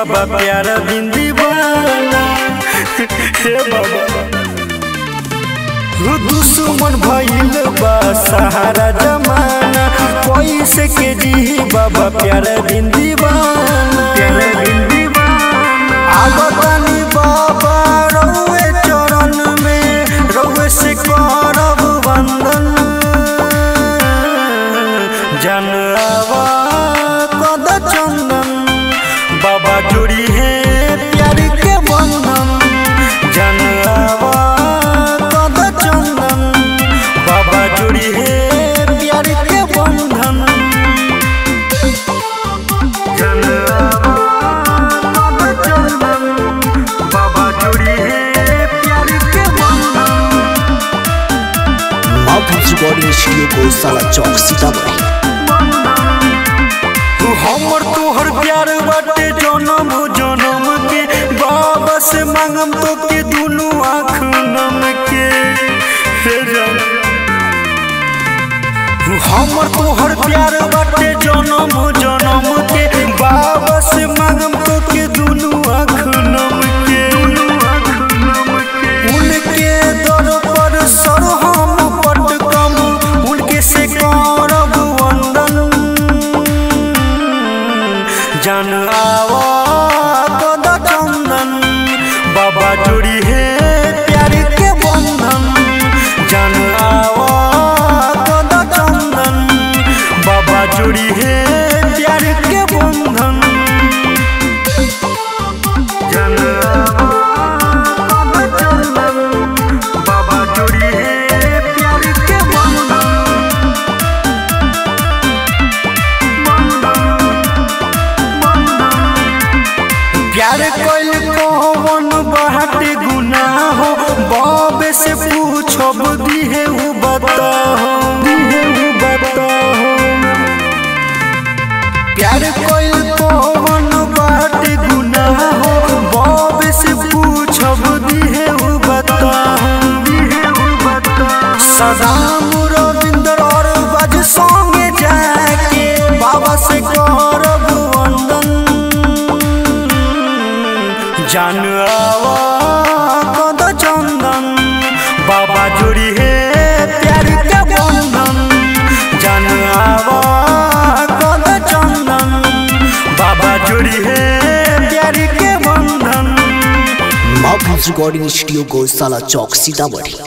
बाबा प्यारा बिंदी वाला हे बाबा हो दुश्मन भइल बा सहारा जमाना पैसे के जी बाबा प्यारा बिंदी वाला प्यारा बिंदी आगतानी बाबा रउए चरण में रउए से करब वंदन जनवा कद चंदन बाबा जोड़ी है प्यार के बंधन जनवा कद चंदन बाबा जोड़ी है प्यार के बंधन जनवा कद चंदन बाबा जोड़ी है प्यार के बंधन माउथ रिकॉर्डिंग स्टूडियो को साला चौक सीतामढ़ी तू हमर तोहर प्यार बाटे जनम जनम के बाबा से मांगम तो के दुनू आँख नम के हे जान। तू हमर तोहर प्यार बाटे जनम जनम के बाबा से मांगम तो के दुनू आँख नम के उनके दर पर सर हम पटकम उनके से करब वंदन जन आवा कद चंदन बाबा जोड़ी है प्यार के बंधन जन आवा कद चंदन बाबा जोड़ी है प्यार के बंधन जन आवा कद चंदन बाबा जोड़ी है प्यार के बंधन प्यार कोइल कौन बाटे गुनाह हो बाबे से पूछब दिहे उ बताहो दिहे उ बताहो प्यार कोइल कौन बाटे गुनाह हो बाबे से पूछब दिहे उ बताहो दिहे उ बताहो सदाम रविंद्र और बज संगे जाके बाबा से करब वंदन जान आवा कद चंदन बाबा जोड़ी है प्यार के बंधन जान आवा कद चंदन बाबा जोड़ी है प्यार के बंधन माउथ रिकॉर्डिंग स्टूडियो को साला चौक सीतामढ़ी